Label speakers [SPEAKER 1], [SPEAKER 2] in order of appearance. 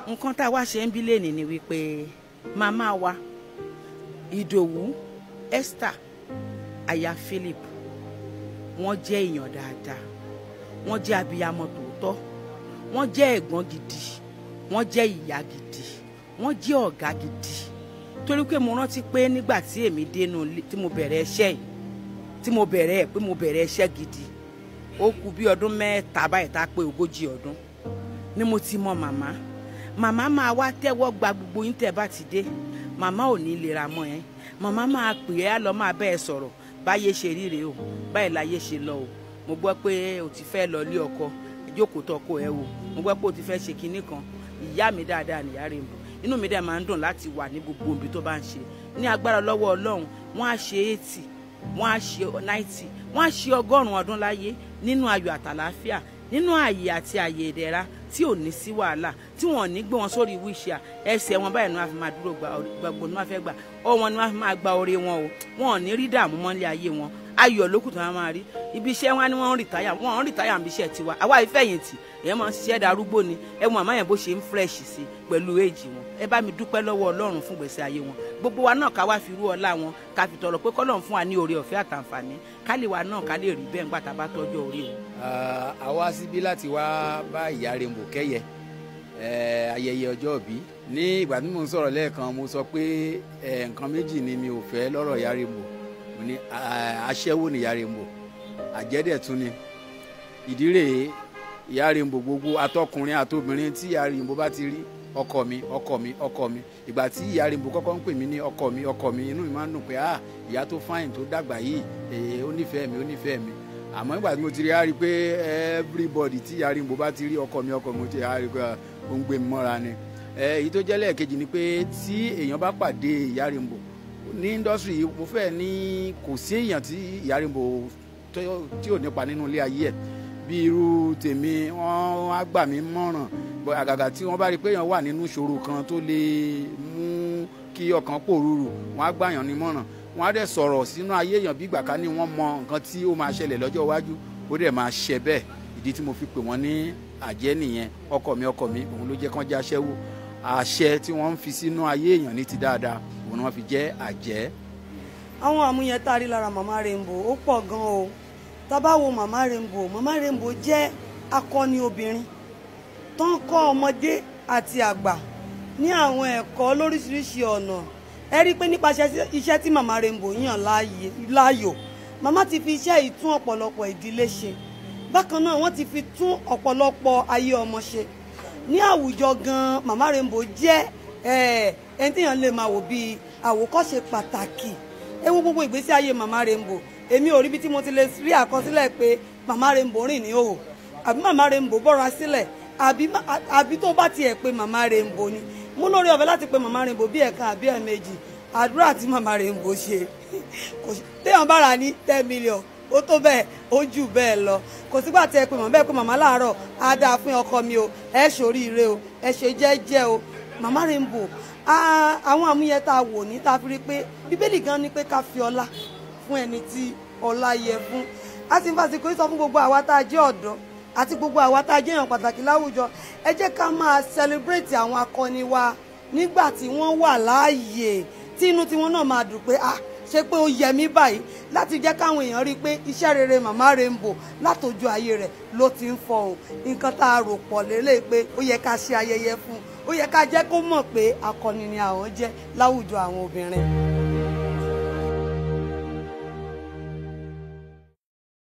[SPEAKER 1] nǹkan tá a wá ṣe ń bí lẹ́nìí ni wípé màmá wa ìdòwú esther aya philip wọ́n jẹ́ èèyàn dáadáa wọ́n jẹ́ abiyamọ tòótọ́ wọ́n jẹ́ ẹ̀gbọ́n gidi wọ́n jẹ́ ìyá gidi wọ́n jẹ́ ọ̀gá gidi torí pé mo rántí pé nígbà tí èmi dénú ilé tí mo bẹ̀rẹ̀ iṣẹ́ yìí tí mo bẹ̀rẹ̀ ẹ̀ pé mo bẹ̀rẹ̀ iṣẹ́ gidi ó kù bí ọdún mẹ́ta báyìí tá a pé ogójì ọdún ni mo ti mọ màmá màmá máa wá tẹ́wọ́ gba gbogbo yín tẹ́ bá ti dé màmá ò ní lera mọ́ ẹ́ màmá máa pè é á lọ máa bẹ́ẹ̀ sọ̀rọ̀ báyé ṣe ríre o báyìí láyé ṣe lọ o mo gbọ́ pé o ti fẹ́ lọ lé ọkọ ìjókòó tọkọ ẹ o mo gbọ́ pé o ti fẹ́ ṣe kinní kan ìyá mi dáadáa nìyá rẹ̀ mọ̀ inú mi dẹ̀ máa ń dùn láti wà ní gbogbo ibi tó bá ń ṣe ní agbára lọ́wọ́ ọlọ́run wọ́n á ṣe eighty wọ́n á ṣe ninety wọ́n á ṣe ọgọ́rùn-ún ọdún láyé nínú ayọ̀ àtàlàáfíà nínú ààyè àti ààyè ìdẹ̀ra tí ò ní sí wàhálà tí wọn ò ní gbé wọn sórí wíṣíà ẹsẹ̀ wọn báyìí ni wọ́n fi máa dúró gba gbogbo ni wọ́n fẹ́ gbà ọ wọn ni wọ́n fi máa gba oore wọn o wọn ò ní rí dààmú mọ́lé ayé wọn ayọ̀ lókùn tó wọn máa rí ibi iṣẹ́ wọn ni wọ́n ń rìtáyà wọ́n ń rìtáyà níbi iṣẹ́ tiwa àwa ìfẹ̀yìntì èèyàn máa ń ṣiṣẹ́ darúgbó ni ẹ mọ àmọ́ yẹn bó ṣe ń fresh sí pẹ̀lú èjì wọn ẹ bá mi dúpẹ́ lọ́wọ́ ọlọ́run fún gbèsè ayé wọn gbogbo wa náà ká wá fi rú ọlá wọn ká fi tọrọ pé kọ́lọ́run fún wa ní oore ọ̀fẹ́ àtàǹfààní ká lè wa náà ká lè rí bẹ́ẹ̀ ńgbà tá a bá tọ́jú orí wọn.
[SPEAKER 2] àwa síbí láti wá bá ìyá Rainbow kẹ́yẹ ayẹyẹ ọjọ́ òbí ní ìgbà tí mo ń sọ̀rọ̀ lẹ́ẹ̀kan mo sọ pé nǹkan méjì ni mi ò fẹ́ lọ́rọ̀ ìyá Rainbow mo ní aṣẹ́wó ni ìyá Rainbow àjẹ́dẹ̀ tún ni ìdí rèé ìyá Rainbow gbogbo atọkùnrin àtobìnrin tí ìyá Rainbow bá ti rí ọkọ mi ọkọ mi ọkọ mi ìgbà tí ìyá Rainbow kọ́kọ́ ń pè mí ní ọkọ mi ọkọ mi inú mi máa ń dùn pé ah ìyá tó fáyìn tó dàgbà yìí èè ó nífẹ̀ẹ́ mi ó nífẹ̀ẹ́ mi àmọ́ ìgbà tí mo ti rí a rí pé everybody tí ìyá Rainbow bá ti rí ọkọ mi ọkọ mi ó ti rí pé ó ń gbé mi mọ́ra ni èyí tó jẹ́ lẹ́ẹ̀kejì ni pé tí èèyàn bá pàdé ìyá Rainbow ní indọ́sírì yìí mo fẹ́ ní kò sí èèyàn tí ìyá Rainbow tí ò nípa nínú ilé ayé ẹ̀ bí irú tèmi wọ́n á gbà mí mọ̀ràn àgàgà tí wọ́n bá rí pé èèyàn wà nínú ìṣòro kan tó lè mú kí ọkàn pòrúurù wọ́n á gbàyàn ní mọ̀ràn wọ́n á dẹ̀ sọ̀rọ̀ sínú ayé èèyàn bí ìgbà ká ní wọ́n mọ nǹkan tí ó máa ṣẹlẹ̀ lọ́jọ́ iwájú ó dẹ̀ máa ṣẹ bẹ́ẹ̀ ìdí tí mo fi pè wọ́n ní àjẹ́ nìyẹn ọkọ mi ọkọ mi òun ló jẹ́ kán jẹ́ aṣẹ́wó àṣẹ tí wọ́n ń fi sínú ayé èèyàn ní ti dáadáa òun ni wọ́n fi jẹ́ àjẹ́.
[SPEAKER 3] àwọn àmúyẹ tá a rí lára màmá Rainbow ó pọ̀ gan o tá bá wo màmá Rainbow màmá Rainbow jẹ́ akọni obìnrin tó ń kọ́ ọmọdé àti àgbà ní àwọn ẹ̀kọ́ lóríṣiríṣi ọ̀nà ẹ rí i pé nípasẹ̀ iṣẹ́ tí màmá Rainbow yàn láàyò màmá ti fi iṣẹ́ yìí tún ọ̀pọ̀lọpọ̀ ìdílé ṣe bákan náà wọ́n ti fi tún ọ̀pọ̀lọpọ̀ ayé ọmọ ṣe ní àwùjọ gan màmá Rainbow jẹ́ ẹni tí èèyàn lè máa wò bíi àwòkọ́ṣe pàtàkì ẹ wo gbogbo ìgbésí ayé màmá Rainbow èmi ò rí bí tí mo ti lè rí àkọsílẹ̀ pé màmá Rainbow rìn ní òhò àbí màmá Rainbow bọ́ra sílẹ̀ àbí tó bá tiẹ̀ pé màmá Rainbow ni mo lórí ọ̀fẹ́ láti pe màmá Rainbow bí ẹ̀ka àbí ẹ̀mejì àdúrà tí màmá Rainbow ṣe téèyàn bá rà ní ten million ó tó bẹ́ẹ̀ ó jù bẹ́ẹ̀ lọ kò sígbà tí ẹ pé màmá bẹ́ẹ̀ pé màmá láàárọ̀ á dáa fún ọkọ mi o ẹ ṣoríire o ẹ ṣe jẹ́jẹ́ o màmá Rainbow àwọn àmúyẹ tá a wò ní tá a fi rí pé bíbélì gan ni pé ká fi ọlá fún ẹni tí ọlá yẹ fún a ti ń fàsìkò sọ fún gbogbo àwa tá a jẹ́ ọ̀dọ́ àti gbogbo àwa tá a jẹ́ èèyàn pàtàkì láwùjọ ẹ jẹ́ ká máa celebrate àwọn akọni wa nígbà tí wọ́n wà láàyè tí inú tiwọn náà máa dùn pé ah ṣe pé ó yẹ mí báyìí láti jẹ́ káwọn èèyàn rí i pé iṣẹ́ rere màmá Rainbow látọjú ayé rẹ̀ ló ti ń fọhùn nǹkan tá a rò pọ̀ lélẹ̀ pé ó yẹ ká ṣe ayẹyẹ fún un ó yẹ ká jẹ́ kó mọ̀ pé akọni ni àwọn jẹ́ láwùjọ àwọn obìnrin.